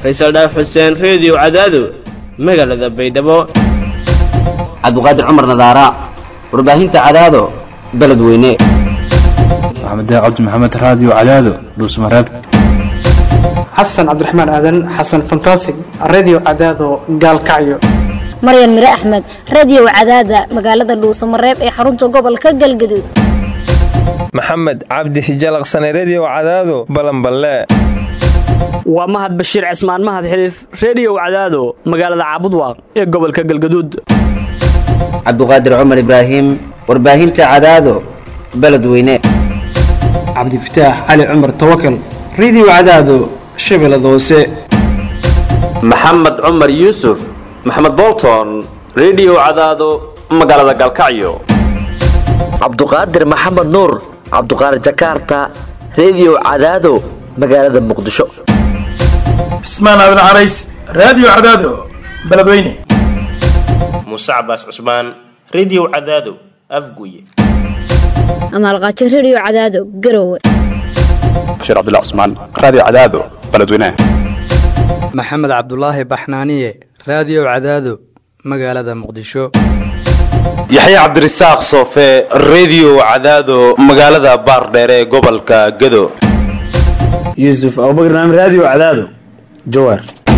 faysal dhaaf xuseen reediyo cadaado magaalada baydhabo cabdiqaadir cumar nadaara warbaahinta cadaado beledweyne maxamed cabdi maxamed raadiyo cadaado dhuusmareeb xasan cabdiraxmaan aadan xasan fantasig radio cadaado gaalkacyo maryan mire axmed radiyow cadaada magaalada dhuusamareeb ee xarunta gobolka galgaduud maxamed cabdi hijalaqsane rediyow cadaado balanballe waa mahad bashiir cismaan mahad xiliif rediyow cadaado magaalada caabudwaaq ee gobolka galgaduud cabdiqaadir cumar ibraahim warbaahinta cadaado beledweyne cabdifataax cali cumar tawakal radio cadaado shabeellada hoose maxamed cumar yuusuf maxamed bolton rediyow cadaado magaalada galkacyo cabduqaadir maxamed nuur cabduqaadir jakarta rediyow cadaado magaalada muqdisho cismaan aadan carays raadiyo cadaado beledweyne muuse cabaas cusmaan rediyow cadaado afguye amaalqaajo rediyo cadaado garowe bashiir cabdilla cusmaan raadiyo cadaado beledweyne maxamed cabdulaahi baxnaaniye raadiyo cadaado magaalada muqdisho yaxya cabdirasaaq soofe rediyo cadaado magaalada baardheere ee gobolka gado yuusuf abubakr naam raadiyo cadaado jawaar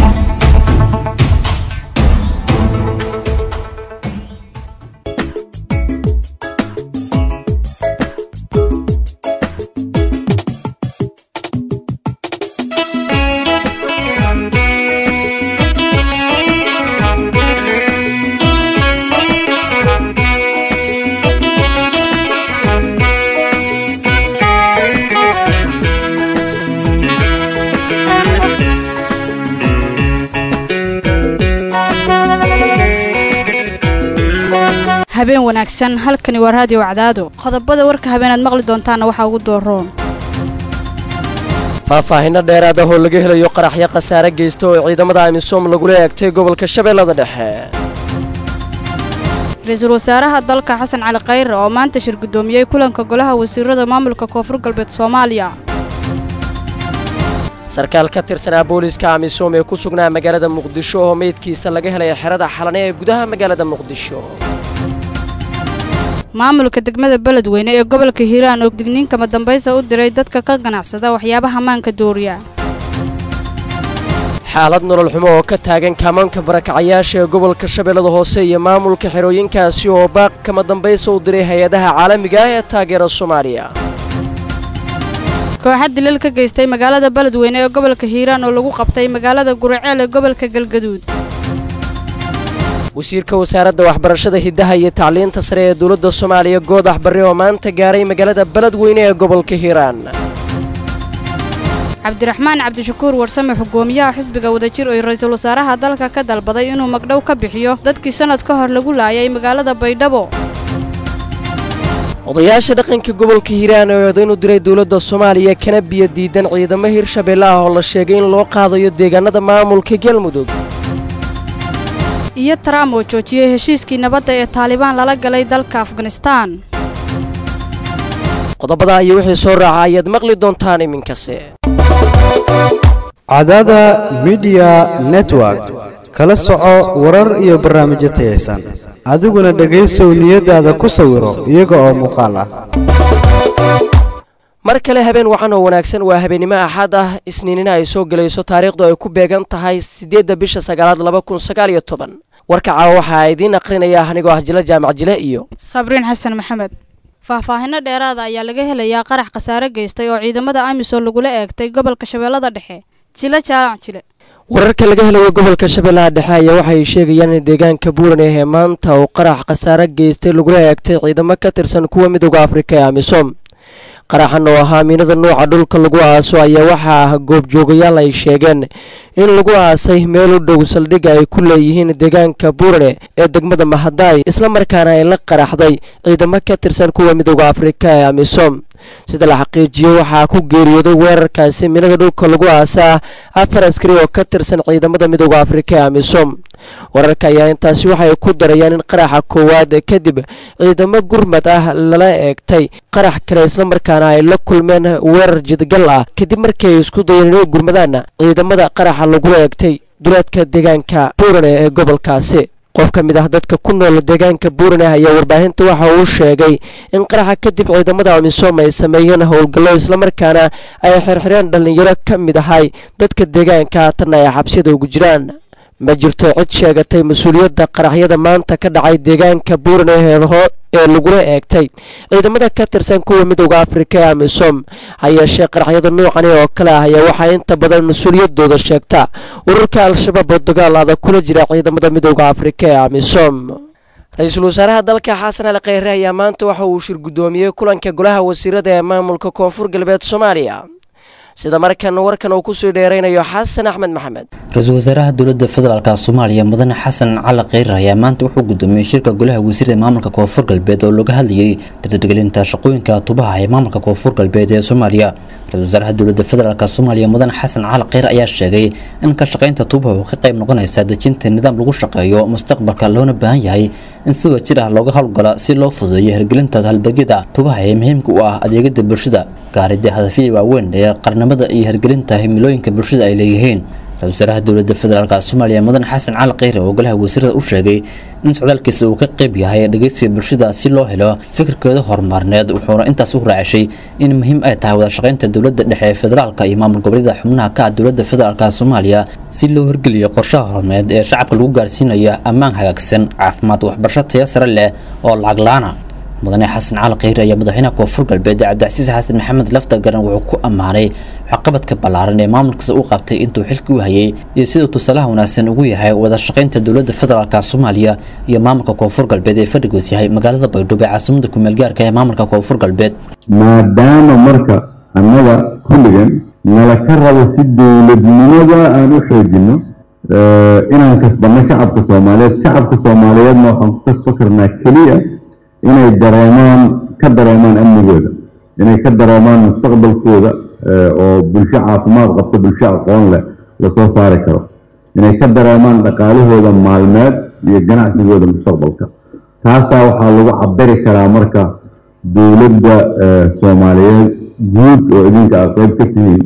habeen wanaagsan halkani waa raadiyo cadaado qodobada warka habeenaad maqli doontaanna waxaa ugu dooroon faahfaahinno dheeraad ah oo laga helayo qaraxyo khasaare geysta oo ciidamada amisom lagula eegtay gobolka shabeellada dhexe ra-iisul wasaaraha dalka xasan cali khayre oo maanta shir guddoomiyey kulanka golaha wasiirada maamulka koonfur galbeed soomaaliya sarkaal ka tirsanaa booliiska amisom ee ku sugnaa magaalada muqdisho oo meydkiisa laga helay xerada xalane ee gudaha magaalada muqdisho maamulka degmada beledweyne ee gobolka hiiraan oo digniinkama dambaysa u diray dadka ka ganacsada waxyaabaha maanka dooriya xaalad nolol xumo oo ka taagan kaamaanka barakacayaasha ee gobolka shabeellada hoose iyo maamulka xerooyinkaasi oo baaq kama dambaysa u diray hay-adaha caalamiga ah ee taageera soomaaliya kooxa dilal ka geystay magaalada beledweyne ee gobolka hiiraan oo lagu qabtay magaalada guriceel ee gobolka galgaduud wasiirka wasaaradda waxbarashada hiddaha iyo tacliinta sare ee dowladda soomaaliya goodax barre oo maanta gaaray magaalada beledweyne ee gobolka hiiraan cabdiraxmaan cabdishakuur warsame xugoomiyaha xisbiga wadajir oo ra-iisul wasaaraha dalka ka dalbaday inuu magdhow ka bixiyo dadkii sannad ka hor lagu laayay magaalada baydhabo odayaasha dhaqanka gobolka hiiraan oo eedayn u diray dowladda soomaaliya kana biyo diidan ciidamo hirshabeelle ah oo la sheegay in loo qaadayo deegaanada maamulka galmudug iyo trump oo joojiyey heshiiskii nabadda ee taalibaan lala galay dalka afganistaan qodobada iyo wixii soo raaca ayaad maqli doontaan iminkase cadaada midiya network kala soco warar iyo barnaamijyo tayaysan adiguna dhegaysow niyadaada ku sawiro iyaga oo muuqaal ah mar kale habeen wacan oo wanaagsan waa habeennimo axad ah isniinina ay soo gelayso taariikhdu ay ku beegan tahay siddeedda bisha sagaalaad laba kun sagaal iyo toban warka caawa waxaa idiin aqrinaya anigoo ah jile jaamac jile iyo sabriin xasan maxamed faahfaahinno dheeraada ayaa laga helayaa qarax khasaare geystay oo ciidamada amisom lagula eegtay gobolka shabeellada dhexe jile jaalac jile wararka laga helayo gobolka shabeellaha dhexe ayaa waxay sheegayaan in deegaanka buuran ee maanta uu qarax khasaare geystay lagula eegtay ciidamo ka tirsan kuwa midooda afrika ee amisom qaraxan oo ahaa miinada nuuca dhulka lagu aaso ayaa waxaa ah goobjoogayaal ay sheegeen in lagu aasay meel u dhow saldhigga ay ku leeyihiin deegaanka buurane ee degmada mahadaay islamarkaana ay la qaraxday ciidamo ka tirsan kuwa midooda afrika ee amisom sida la xaqiijiyo waxaa ku geeriyooday weerarkaasi miinada dhulka lagu aasaa afar askari oo ka tirsan ciidamada midooda afrika ee amisom wararka ayaa intaasi waxay ku darayaan in qaraxa koowaad kadib ciidamo gurmad ah lala eegtay qarax kale islamarkaana ay la kulmeen weerar jidgal ah kadib markii ay isku dayeen inay gurmadaan ciidamada qaraxa lagula eegtay duleedka deegaanka buurane ee gobolkaasi qof ka mid ah dadka ku nool deegaanka buurane ayaa warbaahinta waxa uu sheegay in qaraxa kadib ciidamada amisom ay sameeyeen howlgallo islamarkaana ay xirxireen dhallinyaro ka mid ahay dadka deegaanka haatanna ay xabsiyada ugu jiraan ma jirto cid sheegatay mas-uuliyadda qaraxyada maanta ka dhacay deegaanka buurane ee lagula eegtay ciidamada ka tirsan kuwa midowda afrika ee amisom ha yeeshee qaraxyada noocani oo kale ah ayaa waxaa inta badan mas-uuliyadooda sheegta ururka al-shabaab oo dagaal adag kula jira ciidamada midowda afrika ee amisom ra-iisul wasaaraha dalka xasan ali kheyre ayaa maanta waxa uu shir guddoomiyey kulanka golaha wasiirada ee maamulka koonfur galbeed soomaaliya sida markan warkan uu kusoo dheeraynayo xasan axmed maxamed ra-iisul wasaaraha dowladda federaalk soomaaliya mudane xasan cali kheyre ayaa maanta wuxuu gudoomiyey shirka golaha wasiirada maamulka koonfur galbeed oo looga hadlayay dardargelinta shaqooyinka tubaha ee maamulka koonfur galbeed ee soomaaliya ra-isul wasaaraha dowladda federaalk soomaaliya mudane xasan cali kheyre ayaa sheegay in ka shaqaynta tubaha uu ka qayb noqonaysa dejinta nidaam lagu shaqeeyo mustaqbalka loona baahan yahay in si wajir ah looga howlgala si loo fududeeyo hirgelinta halbagyada tubaha ee muhiimka u ah adeegyada bulshada gaaridda hadafyada waaweyn ee qarnimada iyo hirgelinta himilooyinka bulshada ay leeyihiin ra-isul wasaaraha dowladda federaalk soomaaliya mudane xasan cali kheyre oo golaha wasiirada u sheegay in socdaalkiisa uu ka qayb yahay dhegeysiga bulshada si loo helo fikirkeeda horumarneed wuxuuna intaas u raacishay in muhiim ay tahay wada shaqaynta dowladda dhexe ee federaalka iyo maamul goboleeda xubnaha ka ah dowladda federaalk soomaaliya si loo hirgeliyo qorshaha horumareed ee shacabka lagu gaarsiinayo ammaan hagaagsan caafimaad waxbarasho tayo sare leh oo lacag la-aana mudane xasan cali kheyre ayaa madaxweynaha koonfur galbeed cabdicasiis xasan maxamed lafta garan wuxuu ku ammaanay waxqabadka ballaaran ee maamulkiisa u qabtay intuu xilka u hayay iyo siduu tusaalaha wanaagsan ugu yahay wada shaqaynta dowladda federaalk soomaaliya iyo maamulka koonfur galbeed ee fadhigoos yahay magaalada baydhabo ee caasimada kumeelgaarka ee maamulka koonfur galbeed maadaama marka annaga kulligan nala ka rabo si dowladnimada aan u xoojino inaan kasbanno shacabka soomaaliyeed shacabka soomaaliyeedna waxaan ku kasba karnaa keliya inay dareemaan ka dareemaan amnigooda inay ka dareemaan mustaqbalkooda oo bulsho caafimaad qabta bulsho aqoon leh lasoo saari karo inay ka dareemaan dhaqaalahooda maalmeed iyo ganacsigooda mustaqbalka taasaa waxaa lagu cabiri karaa marka dowladda soomaaliyeed guud oo idinka aad qayb ka tihiin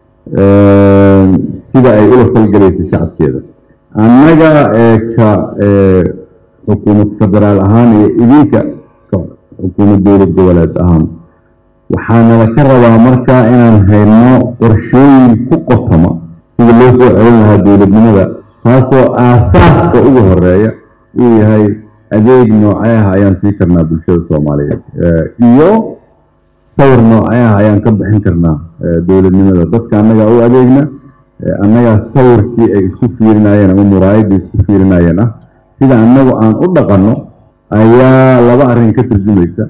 sida ay ula falgelayso shacabkeeda annaga ka xukuumad federaal ahaan iyo idinka xukuumad dowlad goboleed ahaan waxaanala ka rabaa marka inaan hayno qorshooyin ku qotoma sida loo soo celin lahaa dowladnimada taasoo aasaaska ugu horeeya uu yahay adeeg noocee ah ayaan sii karnaa bulshada soomaaliyeed iyo sawir noocee ah ayaan ka bixin karnaa dowladnimada dadka annagaa u adeegna annagaa sawirkii ay isku fiirinayeen ama muraayadii isku fiirinayeen ah sida annagu aan u dhaqanno ayaa laba arrin ka turjumaysa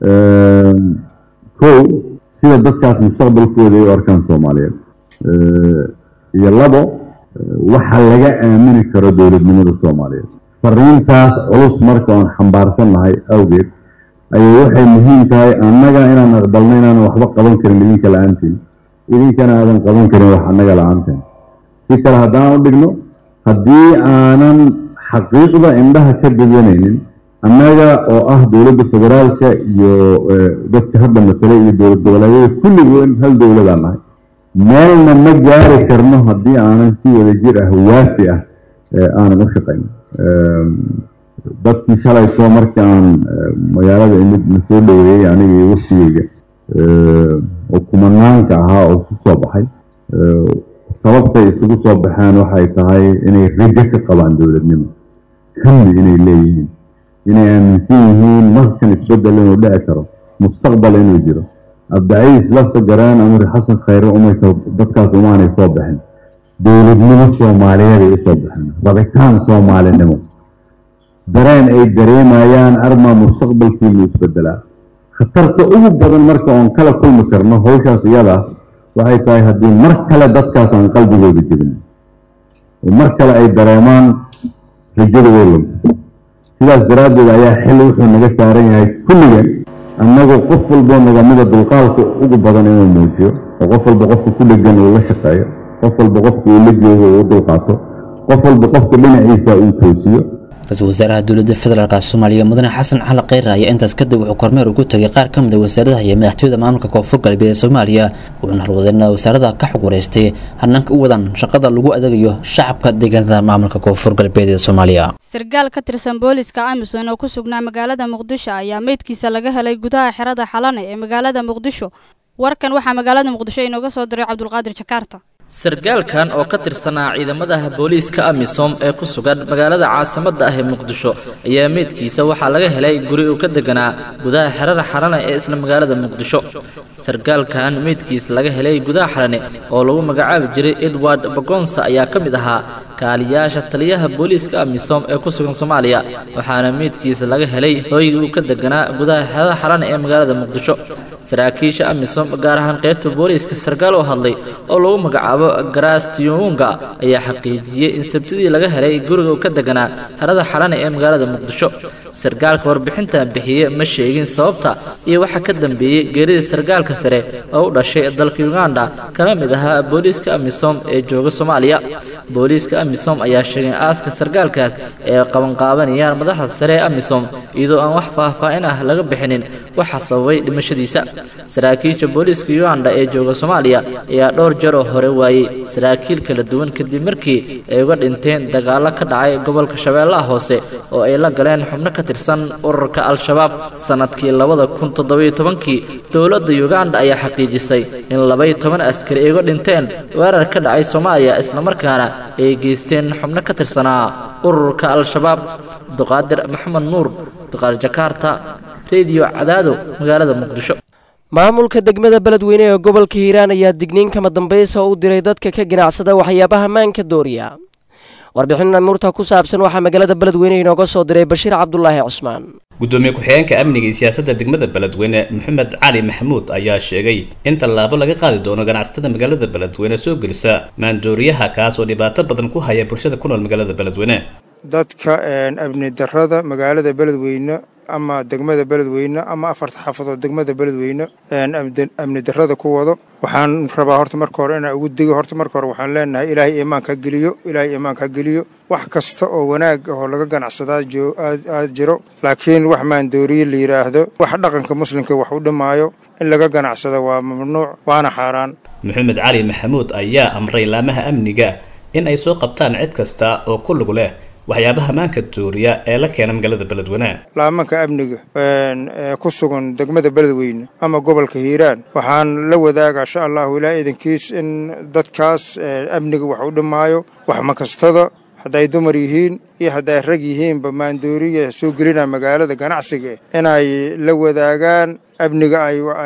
kow sida dadkaas mustaqbalkooda ay u arkaan soomaaliyeed iyo labo waxa laga aamini karo dowladnimada soomaaliyeed fariintaas culus marka oon xambaarsannahay awgeed ayay waxay muhiim tahay annaga inaan aqbalno inaanan waxba qaban karin idinka la-aantiin idinkana aadan qaban karin wax annaga la-aanteen si kale haddaan u dhigno haddii aanan xaqiiqda indhaha ka gadanaynin annaga oo ah dowladda federaalka iyo dadka hadda masalay iyo dowlad goboleedyada kulligoon hal dowladaan nahay meelna ma gaari karno haddii aanan si wada jir ah waafi ah aanan u shaqayno dadkii shalayto marka aan magaalada imid na soo dhoweeyey aniga iyo waftigeyga oo kumanaanka ahaa oo isu soo baxay sababtay isugu soo baxeen waxay tahay inay rajo ka qabaan dowladnimo kamni inay leeyihiin inay aaminsan yihiin markan isbedel inuu dhici karo mustaqbal inuu jiro abdaciis lafta garaan amri xasan khayre umaysa dadkaas umaanay soo baxin dowladnimo soomaaliyeeday u soo baxeen rabitaan soomaalinimo dareen ay dareemayaan armaa mustaqbalkiinu isbedelaa khatarta ugu badan marka oon kala kulmi karno hawshaas iyada waxay tahay haddii mar kale dadkaas aan qalbigooda jebin oo mar kale ay dareemaan rajada weylanta sidaas daraaddeed ayaa xil wuxuu naga saaran yahay kulligan annagu qof walboo nidaamyada dulqaalka ugu badan inuu muujiyo oo qof walba qofka ku dhegan uu la shaqeeyo qof walba qofka uu la joogo uu u dulqaato qof walba qofka dhinaciisa uu toosiyo ra-iisul wasaaraha dowladda federaalk soomaaliya mudane xasan cali kheyre ayaa intaas kadib wuxuu kormeer ugu tegay qaar ka mid a wasaaradaha iyo madaxtooyada maamulka koonfur galbeed ee soomaaliya wuxuuna halwadeena wasaarada ka xog wareystay hanaanka u wadan shaqada lagu adeegayo shacabka deegaanada maamulka koonfur galbeed ee soomaaliya sargaal ka tirsan booliska amisom oo ku sugnaa magaalada muqdisho ayaa meydkiisa laga helay gudaha xerada xalane ee magaalada muqdisho warkan waxaa magaalada muqdisho inooga soo diray cabdulqaadir jakaarta sargaalkan oo ka tirsanaa ciidamadaha booliiska amisom ee ku sugan magaalada caasimadda ah ee muqdisho ayaa meydkiisa waxaa laga helay guri uu ka deganaa gudaha xerada xarane ee isla magaalada muqdisho sargaalkan meydkiisa laga helay gudaha xarane oo lagu magacaabi jiray edward bagonsa ayaa ka mid ahaa kaaliyaasha taliyaha booliiska amisom ee ku sugan soomaaliya waxaana meydkiisa laga helay hooygii uu ka deganaa gudaha xerada xarane ee magaalada muqdisho saraakiisha amisom gaar ahaan qaybta booliiska sarkaal oo hadlay oo lagu magacaabo garastiunga ayaa xaqiijiyey in sabtidii laga helay guriga uu ka deganaa xerada xalane ee magaalada muqdisho sarkaalka warbixintan bixiye ma sheegin sababta iyo waxa ka dambeeyey geerida sarkaalka sare oo u dhashay dalka uganda kana mid ahaa booliiska amisom ee jooga soomaaliya booliiska amisom ayaa sheegay in aaska sarkaalkaas ay qabanqaabanayaan madaxda sare ee amisom iyadoo aan wax faahfaahin ah laga bixinin waxa sababay dhimashadiisa saraakiisha booliiska uganda ee jooga soomaaliya ayaa dhowr jeer oo hore waayey saraakiil kala duwan kadib markii ay uga dhinteen dagaallo ka dhacay gobolka shabeellaha hoose oo ay la galeen xubno ka tirsan ururka al-shabaab sannadkii labada kun toddobiyo tobankii dowladda uganda ayaa xaqiijisay in labaiyo toban askari ay uga dhinteen weerar ka dhacay soomaaliya islamarkaana ay geysteen xubno ka tirsanaa ururka al-shabaab duqaadir maxamed nuur duqaar jakaarta rediyo cadaado magaalada muqdisho maamulka degmada beledweyne ee gobolka hiiraan ayaa digniin kama dambaysa u diray dadka ka ganacsada waxyaabaha maanka dooriya warbixin amuurta ku saabsan waxaa magaalada beledweyne inooga soo diray bashiir cabdulaahi cusmaan gudoomiye ku-xigeenka amniga iyo siyaasadda degmada beledweyne maxamed cali maxamuud ayaa sheegay in tallaabo laga qaadi doono ganacsatada magaalada beledweyne soo gelisa maandooriyaha kaas oo dhibaato badan ku haya bulshada ku nool magaalada beledweyne dadka amni darrada magaalada beledweyne ama degmada beledweyne ama afarta xaafadood degmada beledweyne amni darrada ku wado waxaan rabaa horta marka hore inaan ugu digo horta marka hore waxaan leenahay ilaahay iimaanka ha geliyo ilaahay iimaanka ha geliyo wax kasta oo wanaag ah oo laga ganacsadaa aad jiro laakiin wax maandooriye la yidhaahdo wax dhaqanka muslimka wax u dhimaayo in laga ganacsada waa mamnuuc waana xaaraan maxamed cali maxamuud ayaa amray laamaha amniga in ay soo qabtaan cid kasta oo ku lug leh waxyaabaha maanka dooriya ee la keena magaalada beledweyne laamanka amniga ee ku sugan degmada beledweyne ama gobolka hiiraan waxaan la wadaagaa insha allahu ilaa idankiis in dadkaas amniga wax u dhimaayo wax makastada hadday dumar yihiin iyo hadday rag yihiinba maandooriya soo gelina magaalada ganacsiga inay la wadaagaan amniga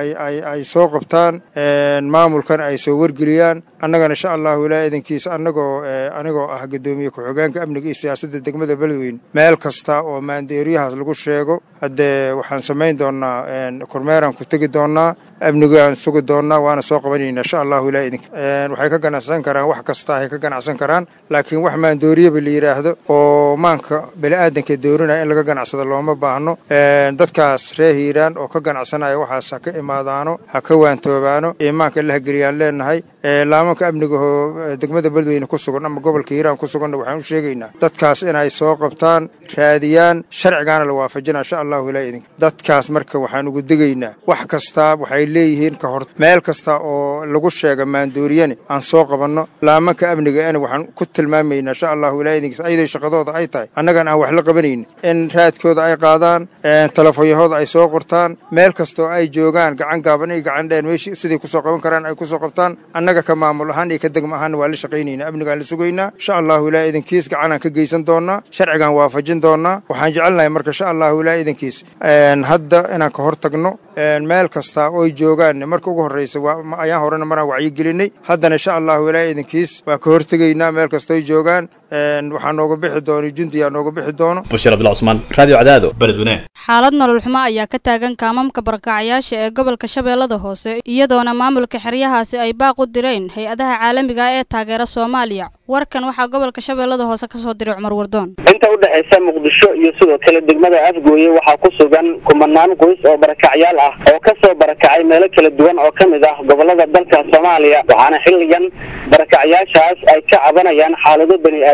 ay soo qabtaan maamulkan ay soo wargeliyaan annagana insha allahu ilaa idankiisa annagoo anigoo ah guddoomiye ku-xigeenka amniga iyo siyaasadda degmada beledweyne meel kasta oo maandooriyahaas lagu sheego haddee waxaan samayn doonnaa kormeeraan ku tegi doonnaa amnigaan sugi doonnaa waana soo qabanayna insha allahu ilaa idinka waxay ka ganacsan karaan wax kasta ay ka ganacsan karaan laakiin wax maandooriyaba la yidhaahdo oo maanka bini'aadanka doorinaya in laga ganacsado looma baahno dadkaas reer hiiraan oo ka ganacsanaya waxaas ha ka imaadaano ha ka waantoobaano iimaanka la hageliyaan leenahay laamanka amnigahoo degmada beledweyne ku sugan ama gobolka hiiraan ku suganna waxaan u sheegaynaa dadkaas inay soo qabtaan raadiyaan sharcigaana la waafajina insha allahu ilaa idinka dadkaas marka waxaan ugu digaynaa wax kastaa waxay leeyihiin ka hor meel kasta oo lagu sheega maandooriyane aan soo qabanno laamanka amniga ina waxaan ku tilmaamaynaa insha allahu ilaa idinkiis ayadoo shaqadooda ay tahay annagan aan wax la qabanaynin in raadkooda ay qaadaan telefoonyahooda ay soo qortaan meel kasta oo ay joogaan gacan gaaban iyo gacan dheer meeshii siday kusoo qaban karaan ay kusoo qabtaan annaga ka maamul ahaan iyo ka degma ahaanna waa la shaqaynaynaa amnigaan la sugaynaa insha allahu ilaa idankiis gacanaan ka geysan doonnaa sharcigaan waafajin doonnaa waxaan jecelnahay marka insha allahu ilaa idankiis hadda inaan ka hor tagno meel kasta ooy joogaan marka ugu horraysa ayaan horena maraan wacyigelinay haddana insha allahu ilaa idankiis waa ka hortegaynaa meel kastoy joogaan waxaa nooga bixi doono jundiyaa nooga bixi doono bashiir abdullah cusmaan radio cadaado beledweyne xaalad nolol xumo ayaa ka taagan kaamamka barakacayaasha ee gobolka shabeellada hoose iyadoona maamulka xeryahaasi ay baaq u direen hay-adaha caalamiga ah ee taageera soomaaliya warkan waxaa gobolka shabeellada hoose ka soo diray cumar wardoon inta u dhexaysa muqdisho iyo sidoo kale degmada afgooye waxaa ku sugan kumanaan qoys oo barakacyaal ah oo ka soo barakacay meelo kala duwan oo ka mid ah gobolada dalka soomaaliya waxaana xilligan barakacyaashaas ay ka cabanayaan xaalado bani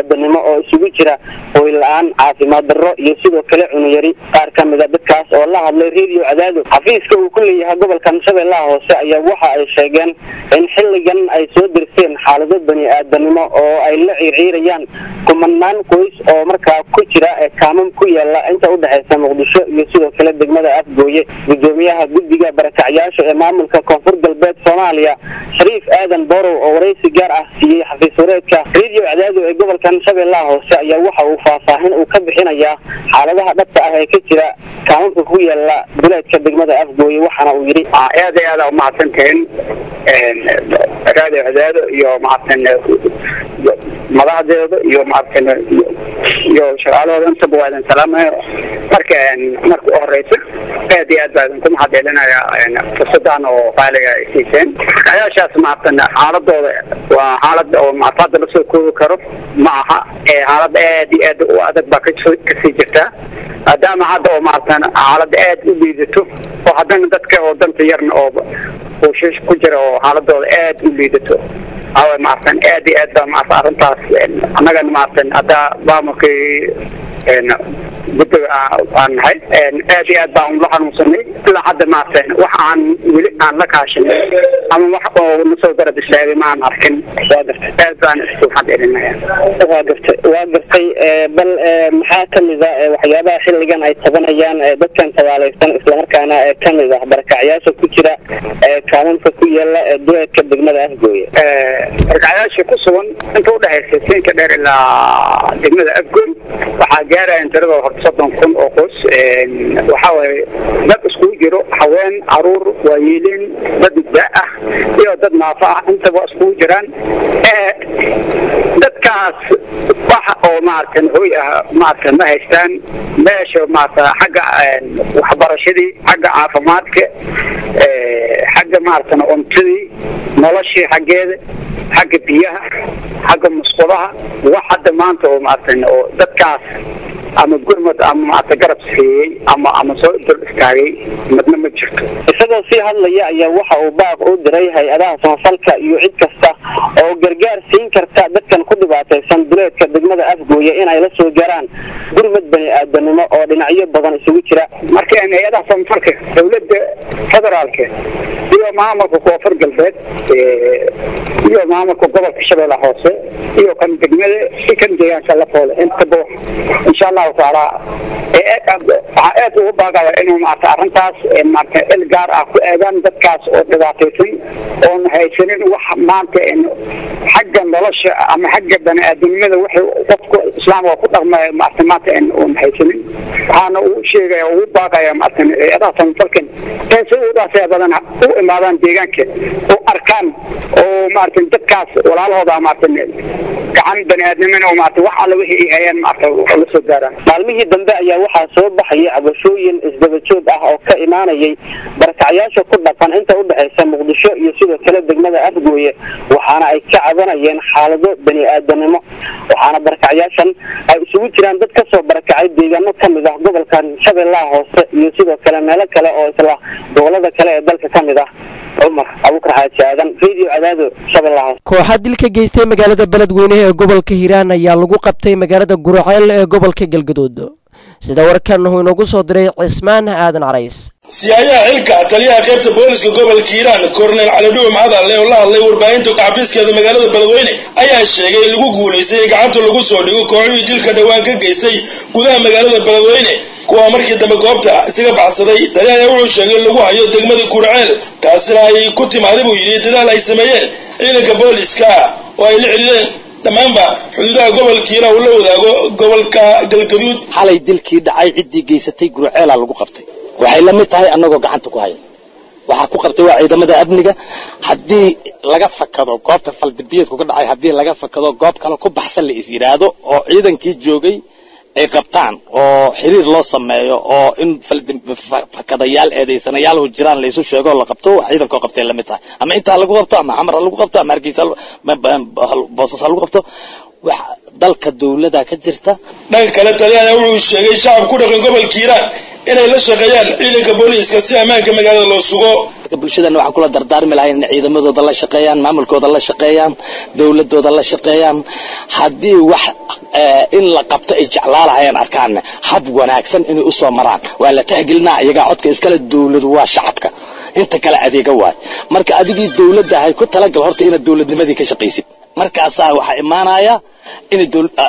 bani-aadanimo oo isugu jira hooy la-aan caafimaad darro iyo sidoo kale cunuyari qaar ka mid a dadkaas oo la hadlay radio cadaado xafiiska uu ku leeyahay gobolkan shabeellaha hoose ayaa waxa ay sheegeen in xilligan ay soo dirseen xaalado bani-aadanimo oo ay la ciirciirayaan kumanaan qoys oo markaa ku jira ee kaamam ku yaala inta udhexaysa muqdisho iyo sidoo kale degmada afgooye gudoomiyaha guddiga barakacyaasha ee maamulka koonfur galbeed soomaaliya shariif aadan borow oo waraysi gaar ah siiyey xafiis wareedka radio cadaado ee gobolkan shabeellaha hoose ayaa waxa uu faahfaahin uu ka bixinayaa xaaladaha dhabta ah ee ka jira kaamamka ku yaala duleedka degmada afgooye waxaana uu yidhi aad iyo aad aa umahadsantihiin radio cadaado iyo mahadsan madaxdeeda iyo mahadsan iyo shaqaalahooda intaba waa idin salaamayo marka marka u horeysa aad iyo aad baa idinku mahadcelinaya fursadan oo qaaliga ay siiseen ayaashaas mahadsan xaaladooda waa xaalad oo maafada lasoo koobi karo ma aha xaalad aad iyo aad u adag baa kasoo kasii jirta maadaama hadda oo maaratan xaalada aad u liidato oo haddana dadka oo danta yarna oo buushish ku jira oo xaaladooda aad u liidato awa maaratan aad iyo aad baa maarata arrintaas annagana maaratan hadda maamulkii guddiga aan nahay aad iyo aad baan ula xanuunsanay ilaa hadda maaratan wax aan weli aan la kaashanay ama wax oo nasoo garab istaagay ma aan arkin waa gartay aad baan isku xadelinaya waa gartay waa gartay bal maxaa kamid a waxyaabaha xilligan ay tabanayaan dadkan tabaalaysan islamarkaana kamid ah barakacyaasha ku jira kaamanka ku yaala duleedka degmada afgooye barkacyaasha ku sugan inta udhexaysa siinka dheer ilaa degmada afgooy waxaa gaaraya tiradooda horta soddon kun oo qoys waxaa waaye dad iskugu jiro haween caruur waayeelin dad da ah iyo dad naafo ah intaba iskugu jiraan dadkaas wax oo maaratan hoy ah maarata ma haystaan meesha maarata xagga waxbarashadii xagga caafimaadka xagga maaratan cuntadii noloshii xaggeeda xagga biyaha xagga musqulaha wax hadda maanta oo maaratan oo dadkaas ama gurmad ama maarata garab siiyey ama ama soo dul istaagay madna ma jirto isagoo sii hadlaya ayaa waxa uu baaq u diray hay-adaha samafalka iyo cid kasta oo gargaar siin karta dadkan ku dhibaataysan duleedka degmada afgooye in ay la soo gaaraan gurmad bani-aadanimo oo dhinacyo badan isugu jira marka hay-adaha samafalka dowladda federaalka iyo maamulka koonfur galbeed iyo maamulka gobolka shabeelle hoose iyo kan degmada iyo kan deegaanka lafoole intaba insha allahu taala waxaa aad ugu baaqaya inuu maarata arrintaas maarata il gaar ah ku eegaan dadkaas oo dhibaataysan oon haysanin wax maanta xagga nolosha ama xagga bani-aadamnimada wixii qofka islaamka ku dhaqmaya maarata maanta oon haysanin waxaana uu sheegaya ugu baaqaya maarata hay-adaha samafalkan ee si udaasaya badan u imaadaan deegaanka oo arkaan oo maarata dadkaas walaalahooda maarata gacan bani-aadnimina oo maarata wax alla wixii ay hayaan maarata la soo gaaraan maalmihii dambe ayaa waxaa soo baxayay cabashooyin isdaba joog ah oo ka imaanayay barakacyaasha ku dhaqan inta udhexaysa muqdisho iyo sidoo kale degmada afgooye waxaana ay ka cabanayeen xaalado bani-aadanimo waxaana barakacyaashan ay isugu jiraan dad kasoo barakacay deegaano kamid ah gobolkan shabeellaha hoose iyo sidoo kale meelo kale oo isla gobolada kale ee dalka kamid ah cumar abukar xaaji aadan radio cadaado shabeellaha hoose kooxa dil ka geystay magaalada beledweyne ee gobolka hiiraan ayaa lagu qabtay magaalada guraceel ee gobolka galgaduud sida warkan uu inoogu soo diray cismaan aadan carays siyaayaha xilka taliyaha qaybta booliska gobolka hiiraan korneyl calidhuwe maxadalle oo la hadlay warbaahinta xafiiskeeda magaalada beledweyne ayaa sheegay in lagu guulaystay in gacanta lagu soo dhigo kooxihii dilka dhowaan ka geystay gudaha magaalada beledweyne kuwaa markii dambe goobta isaga baxsaday tali ayaa wuxuu sheegay in lagu hayo degmada gurceel taasina ay ku timaaday buu yidhi dadaal ay sameeyeen ciidanka booliska oo ay la xidhiireen dhammaanba xuduudaha gobolka hiiraan uu la wadaago gobolka galgaduud xalay dilkii dhacay ciddii geysatay gurceelaa lagu qabtay waxay la mid tahay annagoo gacanta ku haya waxaa ku qabtay waa ciidamada amniga haddii laga fakado goobta faldambiyeedku ka dhacay haddii laga fakado goob kale ku baxsan la is yidhaahdo oo ciidankii joogay ay qabtaan oo xiriir loo sameeyo oo in fakadayaal eedaysanayaal jiraan laysu sheego la qabto ciidankoo qabtay lamid tahay ama intaa lagu qabto ama xamar ha lagu qabto ama hargeysa boosas ha lagu qabto wax dalka dowlada ka jirta dhanka kale taliyaha wuxuu sheegay shacab ku dhaqan gobolka hiiraan inay la shaqeeyaan ciidanka booliiska si ammaanka magaalada loo sugo bulshadana waxaan kula dardaarmi lahayn inay ciidamadooda la shaqeeyaan maamulkooda la shaqeeyaan dowladooda la shaqeeyaan haddii wax in la qabto ay jeclaa lahayeen arkaan hab wanaagsan inay usoo maraan waa la tahgelinaa iyagaa codka iskale dowladu waa shacabka inta kale adeega waay marka adigii dowladda ahay ku talagal horta inaad dowladnimadii ka shaqaysid markaasaa waxaa imaanaya inay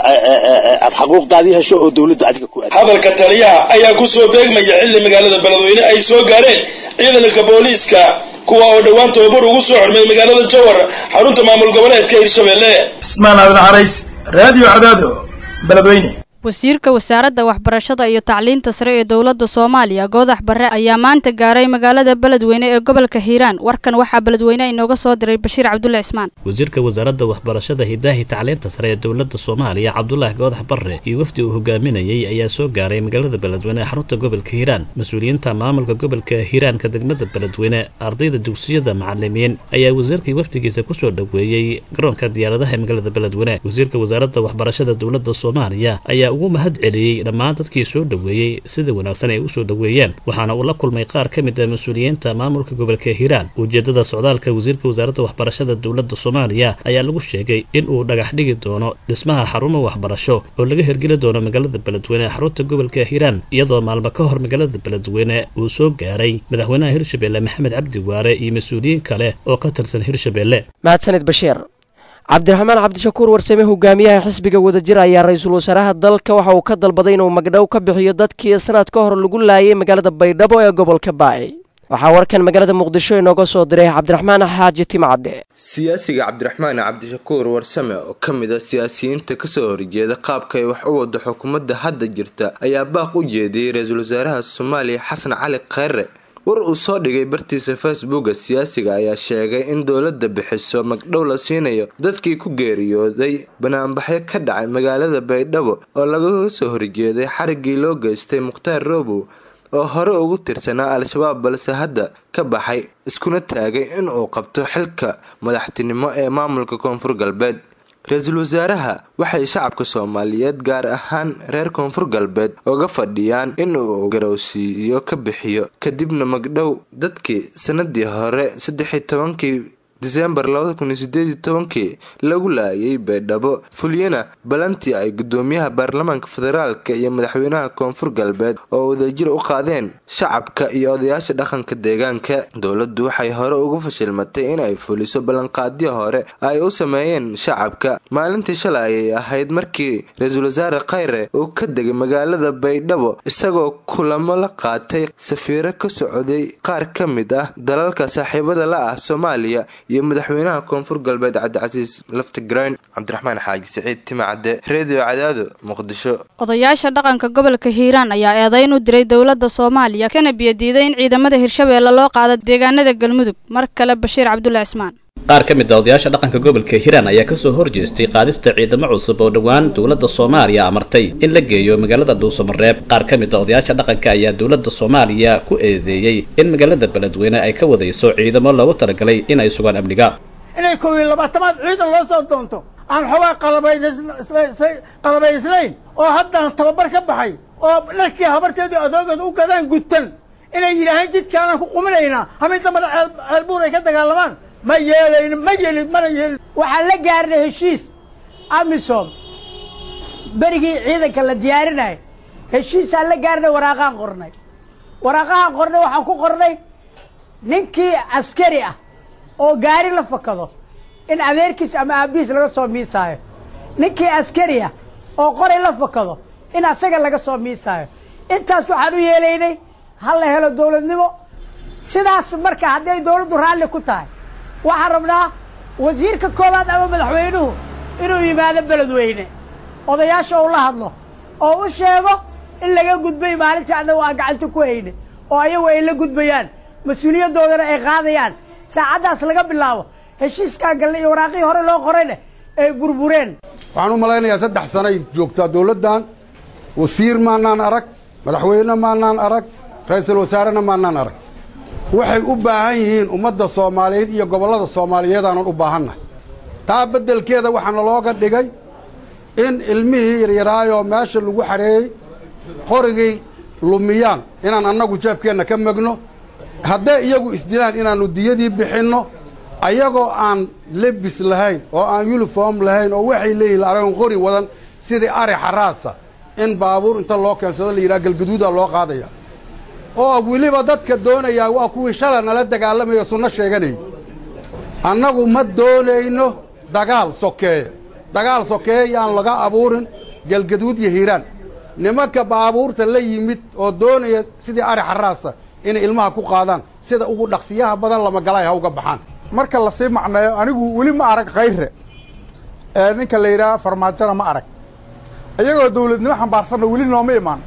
aad xaquuqdaadii hesho oo dowladda adiga ku hadalka taliyaha ayaa ku soo beegmaya xilli magaalada beledweyne ay soo gaareen ciidanka booliiska kuwa oo dhowaan tababar ugu soo xirmay magaalada jowhar xarunta maamul goboleedka hirshabelle ismaan aadan xarays raadiyo cadaado beledweyne wasiirka wasaaradda waxbarashada iyo tacliinta sare ee dowladda soomaaliya goodax barre ayaa maanta gaaray magaalada beledweyne ee gobolka hiiraan warkan waxaa beledweyne inooga soo diray bashiir cabdulle cismaan wasiirka wasaaradda waxbarashada hidaahi tacliinta sare ee dowladda soomaaliya cabdulaahi goodax barre iyo wafdi uu hogaaminayay ayaa soo gaaray magaalada beledweyne ee xarunta gobolka hiiraan mas-uuliyiinta maamulka gobolka hiiraanka degmada beledweyne ardayda dugsiyada macalimiin ayaa wasiirkii wafdigiisa kusoo dhoweeyey garoonka diyaaradaha ee magaalada beledweyne wasiirka wasaaradda waxbarashada dowladda soomaaliya ayaa ugu mahad celiyey dhammaan dadkii soo dhoweeyey sida wanaagsan ay u soo dhoweeyeen waxaana uu la kulmay qaar ka mid ah mas-uuliyiinta maamulka gobolka hiiraan ujeedada socdaalka wasiirka wasaaradda waxbarashada dowladda soomaaliya ayaa lagu sheegay in uu dhagax dhigi doono dhismaha xarumo waxbarasho oo laga hirgeli doono magaalada beledweyne xarunta gobolka hiiraan iyadoo maalmo ka hor magaalada beledweyne uu soo gaaray madaxweynaha hirshabelle maxamed cabdi waare iyo mas-uuliyiin kale oo ka tirsan hirshabelle mahadsanid bashiir cabdiraxmaan cabdishakuur warsame hogaamiyaha xisbiga wadajir ayaa ra-iisul wasaaraha dalka waxa uu ka dalbaday inuu magdhow ka bixiyo dadkii sanad ka hor lagu laayay magaalada baydhabo ee gobolka baay waxaa warkan magaalada muqdisho inooga soo diray cabdiraxmaan xaaji timcadde siyaasiga cabdiraxmaan cabdishakuur warsame oo ka mid a siyaasiyiinta kasoo horjeeda qaabka ay wax u wado xukuumadda hadda jirta ayaa baaq u jeediyey ra-iisul wasaaraha soomaaliya xasan cali kheyre war uu soo dhigay bartiisa facebooka siyaasiga ayaa sheegay in dowladda bixiso magdhow la siinayo dadkii ku geeriyooday banaanbaxyo ka dhacay magaalada baydhabo oo lagaga soo horjeeday xariggii loo geystay mukhtaar roobow oo hore ugu tirsanaa al-shabaab balse hadda ka baxay iskuna taagay in uu qabto xilka madaxtinimo ee maamulka koonfur galbeed ra-iisul wasaaraha waxay shacabka soomaaliyeed gaar ahaan reer koonfur galbeed uga fadhiyaan in uu garowsiiyo ka bixiyo kadibna magdhow dadkii sanadii hore saddexi tobankii disembar labada kun iyo sideed iyo tobankii lagu laayay baydhabo fulyana balantii ay gudoomiyaha baarlamaanka federaalka iyo madaxweynaha koonfur galbeed oo wadajir u qaadeen shacabka iyo odayaasha dhaqanka deegaanka dowladdu waxay hore ugu fashilmatay in ay fuliso ballanqaadyo hore ay u sameeyeen shacabka maalintii shalay ayay ahayd markii ra-iisul wasaare kheyre uu ka degay magaalada baydhabo isagoo kulamo la qaatay safiiro ka socday qaar ka mid ah dalalka saaxiibada la ah soomaaliya iyo madaxweynaha koonfur galbeed cabdicasiis laftigrayn cabdiraxmaan xaaji siciid timacadde redio cadaado muqdisho odayaasha dhaqanka gobolka hiiraan ayaa eedayn u diray dowladda soomaaliya kana biyadiiday in ciidamada hirshabeelle loo qaado deegaanada galmudug mar kale bashiir cabdulle cismaan qaar ka mid a odayaasha dhaqanka gobolka hiiraan ayaa kasoo horjeestay qaadista ciidamo cusub oo dhowaan dowladda soomaaliya amartay in la geeyo magaalada dhuusamareeb qaar ka mid a odayaasha dhaqanka ayaa dowladda soomaaliya ku eedeeyey in magaalada beledweyne ay ka wadayso ciidamo loogu talagalay in ay sugaan amniga inay kow iyo labaatamaad ciidan loo soo doonto aan xoogaa qalabaysnayn oo haddaan tababar ka baxay oo dharkii habarteedii adoogeed u gadaan gutan inay yidhaahaan jidkaanaan ku quminaynaa hamid dambana ceelbuur ay ka dagaalamaan ma yeelayn ma yeelin mana yeelin waxaan la gaarnay heshiis amisom berigii ciidanka la diyaarinaya heshiisaan la gaarnay waraaqaan qornay waraaqahaan qornay waxaan ku qornay ninkii askari ah oo gaari la fakado in adeerkiis ama aabihiis laga soo miisaayo ninkii askari ah oo qoray la fakado in asaga laga soo miisaayo intaas waxaan u yeelaynay ha la helo dowladnimo sidaas marka hadday dowladdu raalli ku tahay waxaan rabnaa wasiirka koowaad ama madaxweynuhu inuu yimaado beledweyne odayaasha uu la hadlo oo u sheego in laga gudbay maalintii annagu aan gacanta ku hayne oo ayagu ay la gudbayaan mas-uuliyadoodana ay qaadayaan saacaddaas laga bilaabo heshiiskaa galle iyo waraaqihii hore loo qorayne ay burbureen waxaan u malaynayaa saddex sanay joogtaa dowladdan wasiir maanaan arag madaxweyne maanaan arag ra-iisul wasaarena maanaan arag waxay u baahan yihiin ummadda soomaaliyeed iyo gobollada soomaaliyeed aanan u baahannahay taa beddelkeeda waxaana looga dhigay in ilmihii yaryaraayoo meesha lagu xareeyey qorigay lumiyaan inaan annagu jeebkeenna ka megno hadday iyagu isdilaan inaannu diyadii bixinno ayagoo aan lebis lahayn oo aan yuniform lahayn oo waxay leeyihin aragon qori wadan sidii ari xaraasa in baabuur inta loo keensado la yidhaha galgaduuda loo qaadaya oo weliba dadka doonayaa waa kuwii shala nala dagaalamayo sunno sheeganayay annagu ma doonayno dagaal sokeeye dagaal sokeeye yaan laga abuurin galgaduud iyo hiiraan nimanka baabuurta la yimid oo doonaya sidii ari xaraasa inay ilmaha ku qaadaan sida ugu dhaqsiyaha badan lamagalay ha uga baxaan marka lasii macneeyo anigu weli ma arag khayre ee ninka la yidhaha farmaajona ma arag iyagoo dawladnimo xambaarsanna weli nooma imaan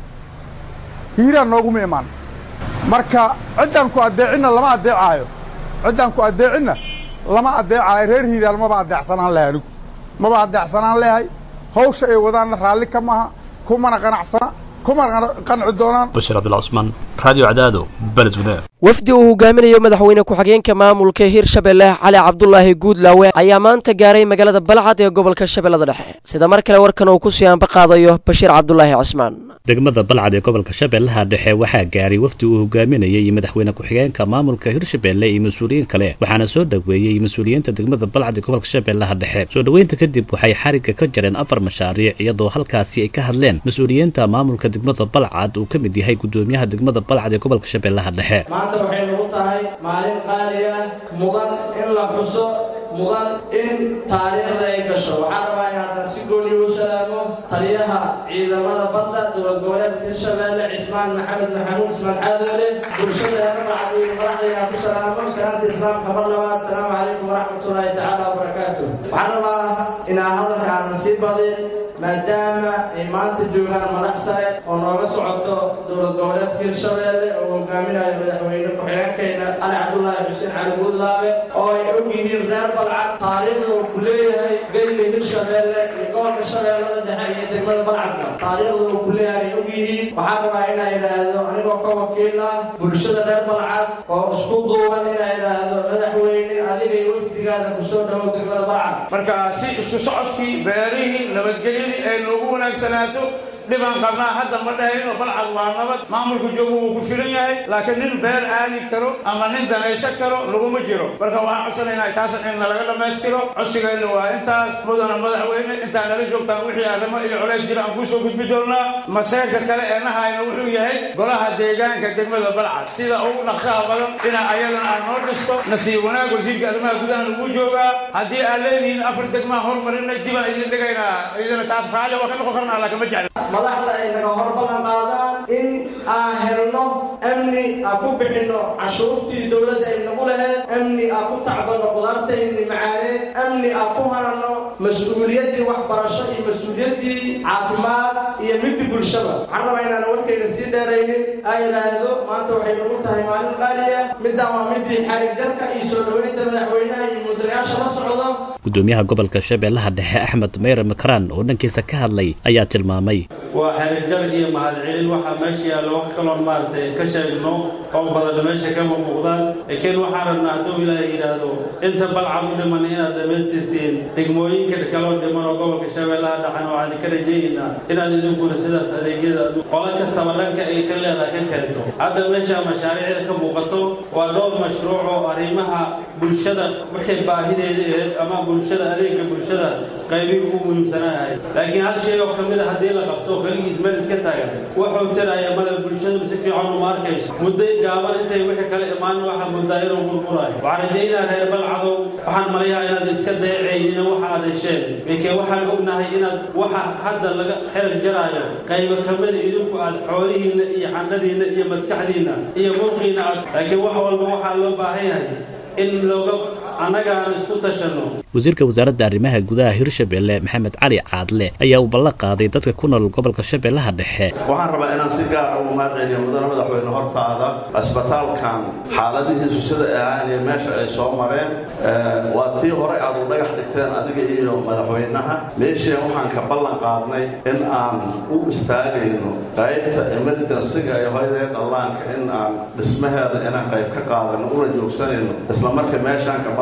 hiiraan nooguma imaan marka ciddaan ku addeecinna lama addeecaayo ciddaan ku addeecinna lama addeecaayo reer hiiraan maba addeecsanaan lehay anigu maba addeecsanaan lehay hawsha ay wadaanna raalli ka maaha kumana qanacsana kumana qanci doonaan bashir cabdullah cusmaan radio cadaado beledweyne wafdi uu hogaaminayo madaxweyne ku-xigeenka maamulka hirshabelle cali cabdulaahi guudlaawe ayaa maanta gaaray magaalada balcad ee gobolka shabeellada dhexe sida mar kale warkan uu kusii aanba qaadayo bashiir cabdulaahi cismaan degmada balcad ee gobolka shabeellaha dhexe waxaa gaaray wafdi uu hogaaminayay madaxweyne ku-xigeenka maamulka hirshabelle iyo mas-uuliyiin kale waxaana soo dhoweeyey mas-uuliyiinta degmada balcad ee gobolka shabeellaha dhexe soo dhoweynta kadib waxay xarigga ka jareen afar mashaariic iyadoo halkaasi ay ka hadleen mas-uuliyiinta maamulka degmada balcad uu ka mid yahay gudoomiyaha degmada balcad ee gobolka shabeellaha dhexe maanta waxay nagu tahay maalin qaali ah mudan in la xuso mudan in taariikhda ay gasho waxaan rabaa in haddaan si gooni u salaamo taliyaha ciidamada badda dowlad goboleedka hirshabeelle cismaan maxamed maxamuud ismaan xaadoole bulshadeena macadiin madaxdayna ku salaamo salaamta islaamka mar labaad asalaamu calaykum waraxmatullaahi tacaala wabarakaatu waxaan rabaa inaa hadalka aanan sii badin maadaama ay maanta joogaan madax sare oo nooga socoto dowlad goboleedka hirshabeelle oo hogaaminayo madaxweyne ku-xigeenkayna cali cabdulaahi xuseen cali guudlaabe oo ay og yihiin reer balcad taariikhda uu ku leeyahay geyga hirshabeelle iyo gobolka shabeellada dhexe iyo degmada balcadka taariikhda uu ku leeyahay ay og yihiin waxaan rabaa inaa idhaahdo anigoo ka wakiil ah bulshada reer balcad oo isku duuban inaa idhaahdo madaxweyne adiga iyo wafdigaada kusoo dhawo degmada balcad marka si isku socodkii beerihii nabadgelyadii ay noogu wanaagsanaato dhibaan qabnaa hadda ma dhahayno balcad waa nabad maamulku joogu wuu ku filan yahay laakiin nin beer aadi karo ama nin danayso karo laguma jiro marka waxaan codsanaynaa taasan in nalaga dhammaystiro codsigayna waa intaas mudana madaxweyne intaa nala joogtaan wixii arrimo iyo colays jira aan kusoo gudbi doonnaa maseerka kale ee nahayna wuxuu yahay golaha deegaanka degmada balcad sida ugu dhaqsaha badan dhinac ayadana aan noo dhisto nasiib wanaag wasiirka arrimaha gudaha ugu joogaa haddii aad leedihiin afar degmaa hormarinay dibaan idin dhigaynaa idina taas raalli waa ka noqon karnaa laakiin ma jecla madaxda ay naga hor ballan qaadaan in aan helno amni aan ku bixinno cashuurtii dowladda ay nagu lahayd amni aan ku tacbanno qudaartaydii macaaneed amni aan ku hananno mas-uuliyaddii waxbarasho iyo mas-uuliyaddii caafimaad iyo midii bulshada waxaan rabaa inaan warkayga sii dheeraynin aa yidhaahdo maanta waxay nagu tahay maalin qaali ah midaan waa midii xarig jarka iyo soo dhoweynta madaxweynaha iyo mudanayaasha la socdo gudoomiyaha gobolka shabeellaha dhexe axmed meyre makaraan oo dhankiisa ka hadlay ayaa tilmaamay waa xiriirjar iyo mahadcelin waxaa meesha yaalla wax kaloon maaragtay ka sheegno oo badan meesha kama muuqdaan laakiin waxaan rabnaa hadduu ilaahay yidhaahdo inta balcad u dhiman inaad dhammaystirtiin degmooyinka kaloo dhiman oo gobolka shabeellaha dhaxan waxaan ka rajaynaynaa inaad idinkuna sidaas adeegyada qolo kastaba dhanka ay ka leedahay ka keento hadda meesha mashaariicda ka muuqato waa dhowr mashruuc oo arrimaha bulshada wixii baahideeda ahayd ama bulshada adeegga bulshada qaybihi ugu muhiimsanahay laakiin hal shay oo ka mid a haddii la qabto keligiis meel iska taagan wuxuu tiraya male bulshadu si fiican uma arkayso muddo gaaban intay wixii kale imaan waxaa moodaa inuu burburaayo waxaan rajaynaa reer balcadow waxaan malayaa inaad iska dayacaynina waxa aad hesheen laakiin waxaan ognahay inaad waxa hadda laga xerag jaraayo qaybo ka mida idinku aad xoolihiinna iyo xandhadiinna iyo maskaxdiinna iyo mulqiinna aad laakiin wax walba waxaa loo baahan yahay in looga annaga aan isku tashanno wasiirka wasaaradda arrimaha gudaha hirshabelle maxamed cali caadle ayaa uu ballan qaaday dadka ku nool gobolka shabeellaha dhexe waxaan rabaa inaan si gaar ugu mahadceliyo mudane madaxweyne hortaada asbitaalkan xaaladihiisu sida ay ahaan iyo meesha ay soo mareen waa tii hore aad u dhagax dhigteen adiga iyo madaxweynaha meesheen waxaan ka ballan qaadnay in aan u istaagayno qaybta emergensiga ee hoydee dhallaanka in aan dhismaheeda inaan qayb ka qaadano una joogsanayno isla marka meeshaan ka ballan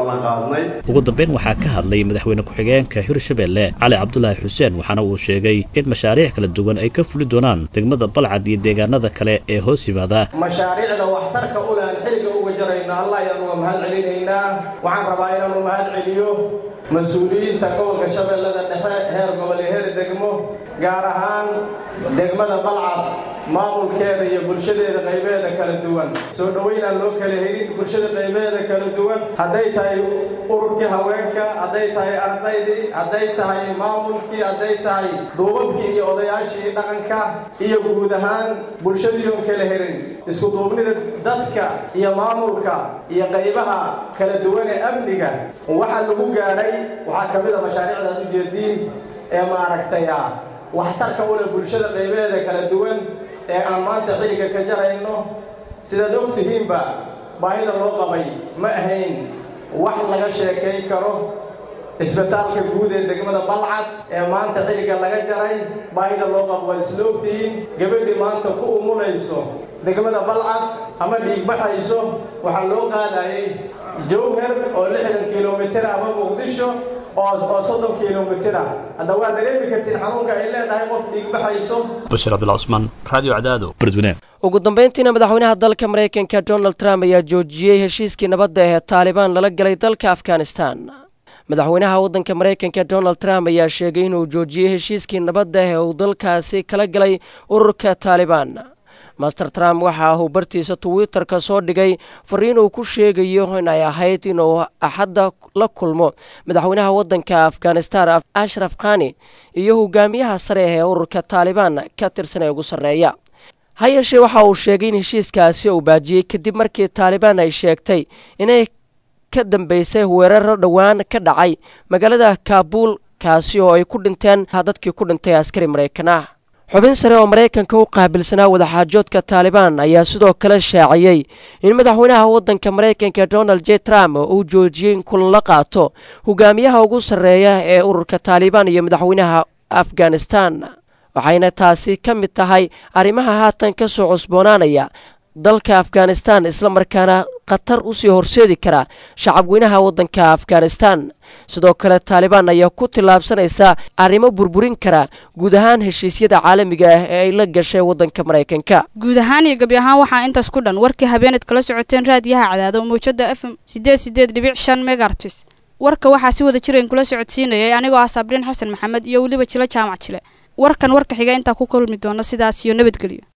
ballan qaadnay ugu dambeyn waxaa ka hadlay madaxweyne ku-xigeenka hirshabelle cali cabdulaahi xuseen waxaana uu sheegay in mashaariic kala duwan ay ka fuli doonaan degmada balcad iyo deegaanada kale ee hoos yimaada mashaariicda waxtarka u leh aan xilliga uga jarayno allah ayaan uga mahad celinaynaa waxaan rabaa inaanu mahad celiyo mas-uuliyiinta gobolka shabeellada dhexe heer gobol iyo heer degmo gaar ahaan degmada balcad maamulkeeda iyo bulshadeeda qaybeeda kala duwan soo dhoweynaan loo kala helin bulshada qaybeeda kala duwan hadday tahay ururkii haweenka hadday tahay ardaydii hadday tahay maamulkii hadday tahay duubabkii iyo odayaashii dhaqanka iyo guud ahaan bulshadii oon kala helin isku duubnida dadka iyo maamulka iyo qaybaha kala duwan ee amniga waxaa lagu gaadhay waxaa ka mid a mashaariicda aad ujeediin ee maaragtay ah waxtarka u leh bulshada qaybeeda kala duwan ee aan maanta xilliga ka jarayno sidaad og tihiinba baahida loo qabay ma ahayn wax laga sheekayn karo isbitaalka guud ee degmada balcad ee maanta xilliga laga jaray baahida loo qabo waad isla ogtihiin gabadhii maanta ku umulayso degmada balcad ama dhiigbaxayso waxaa loo qaadayay jowhar oo lixdan kilomitir ama muqdisho oo soddon kilomitir ah hadda waa dareemi kartiin xanuunka ay leedahay qof dhiigbaxayso bashir cabdullah cusmaan radio cadaado beledweyne ugu dambeyntiina madaxweynaha dalka maraykanka donald trump ayaa joojiyey heshiiskii nabadda ee taalibaan lala galay dalka afghanistan madaxweynaha waddanka maraykanka donald trump ayaa sheegay inuu joojiyey heshiiskii nabadda ee uu dalkaasi kala galay ururka taalibaan master trump waxa uu bartiisa twitter-ka soo dhigay fariin uu ku sheegayo in ay ahayd inuu axadda la kulmo madaxweynaha waddanka afghanistan ashraf khani iyo hogaamiyaha sare ee ururka taalibaan ka tirsan ee ugu sarreeya ha yeeshee waxa uu sheegay in heshiiskaasi uu baajiyey kadib markii taalibaan ay sheegtay inay ka dambeysay weeraro dhowaan ka dhacay magaalada kaabuul kaasi oo ay ku dhinteen dadkii ku dhintay askari maraykan ah xubin sare oo maraykanka u qaabilsanaa wadaxaajoodka taalibaan ayaa sidoo kale shaaciyey in madaxweynaha waddanka maraykanka donald j trump uu joojiyey in kulan la qaato hogaamiyaha ugu sarreeya ee ururka taalibaan iyo madaxweynaha afghanistan waxayna taasi ka mid tahay arrimaha haatan ka soo cusboonaanaya dalka afghanistan islamarkaana khatar usii horseedi kara shacabweynaha waddanka afghanistan sidoo kale taalibaan ayaa ku tillaabsanaysa arrimo burburin kara guud ahaan heshiisyada caalamiga ah ee ay la gashay waddanka maraykanka guud ahaan iyo gebi ahaan waxaa intaas ku dhan warkii habeeneed kala socoteen raadiyaha cadaado mawjada f m sideed sideed dhibic shan megartis warka waxaa si wada jirayn kula socodsiinayay anigoo ah sabriin xasan maxamed iyo weliba jilo jaamac jile warkan warka xiga intaa ku kulmi doona sidaas iyo nabadgelyo